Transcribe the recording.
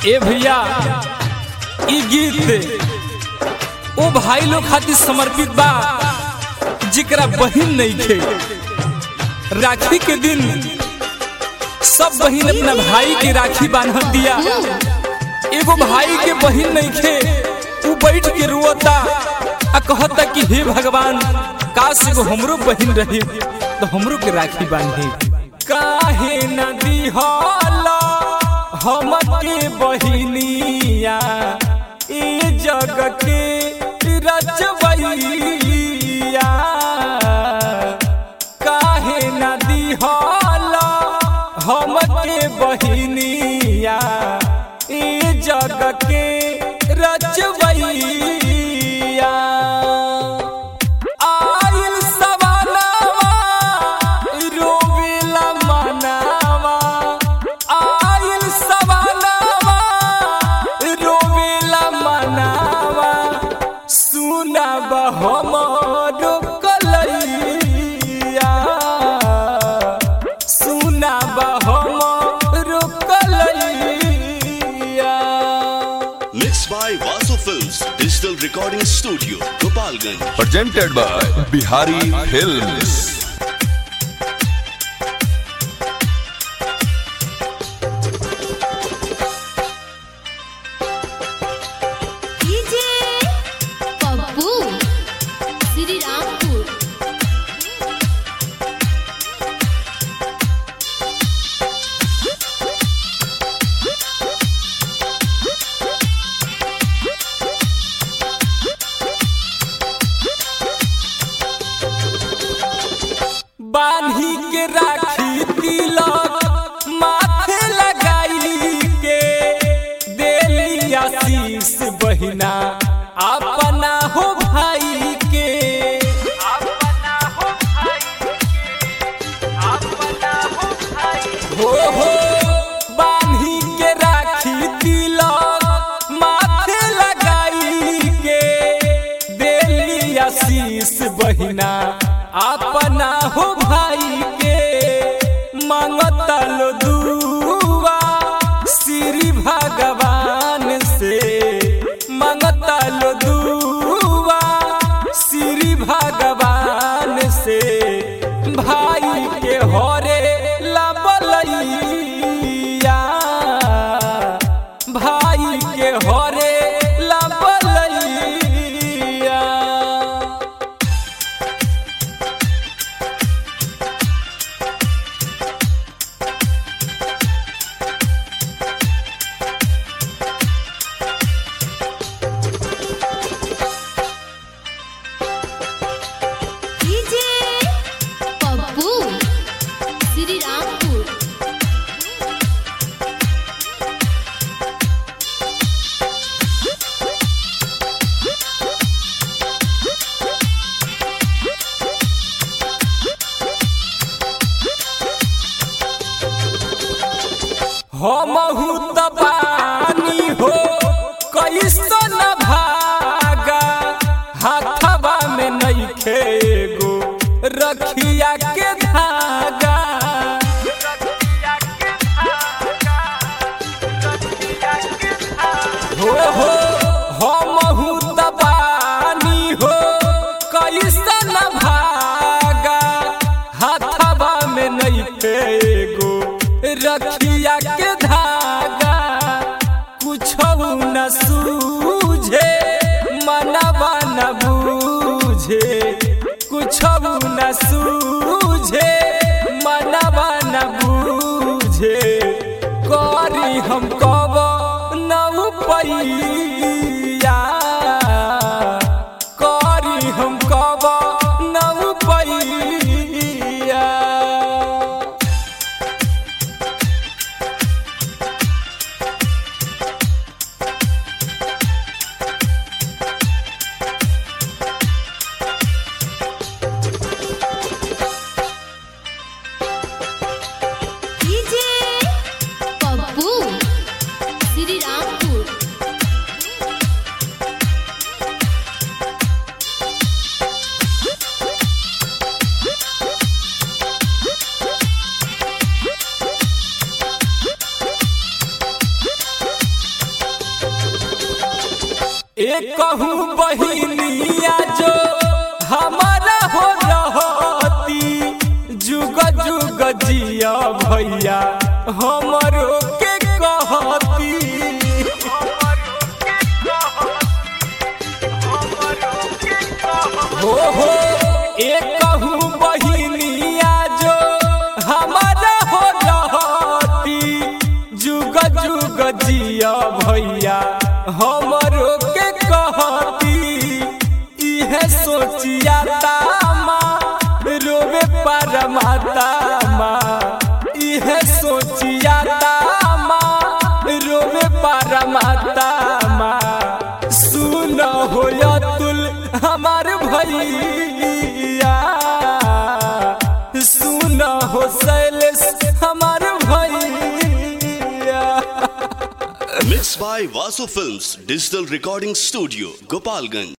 ए भैया ई गीत ओ भाई लोग खातिर समर्पित बा जिकरा बहिन नहीं खे राखी के दिन सब बहिन अपना भाई के राखी बांध दिया एगो भाई के बहिन नहीं खे उ बैठ के रोता आ कहता कि हे भगवान काश एगो हमरो बहिन रही तो हमरो के राखी बांधी काहे नदी होला हम के बहिनिया ए जग के रचबैया काहे नदी होला हम के बहिनिया ए जग के रचबैया आइल सवालवा रोवेला मनावा आइल सवालवा रोवेला मनावा सुनब हमरो कलैया सुनब हमरो कलैया Mixed by Vasu Films Digital Recording Studio, Gopalganj. presented by Bihari Films. DJ Pappu Shri Rampur बांधी के राखी तिलक माथे लगाई के देली आशीष बहिना अपना हो भाई के हो हो बांधी के राखी तिलक माथे लगाई के देली आशीष बहिना अपना हो भाई के मांगतल दुआ श्री भगवान से मांगतल दुआ श्री भगवान से भाई के हरे लबलैया भाई के हरे लबलैया डीजे पप्पू श्री रामपुर हमहू तबानी हो कैसन भागा हाथवा में नइखे गो रखिया के धागा हो हो हमहू तबानी हो कैसन भागा हाथवा में नइखे गो रखिया के धागा कुछ न सूझे मनवा न बूझे कुछ न सूझे मनवा न बूझे करी हम कब न पैया करी हम कब न पैया डीजे पप्पू श्री रामपुर एक कहूँ बहिनिया जो हमारा हो रहती जुग जुग जिया भैया हमरो के कहती हो हो एक कहूँ बहिनिया जो हमारा हो रहती जुग जुग जिया भैया हमरो के कहती इहे सोचिया तामा रोवे पर माता माँ इहे सोचिया तामा रोवे पर माता माँ सुन हो तुल हमार भैया सुन हो शैलेश हमार भैया Mixed by Vasu Films Digital Recording Studio, Gopalganj.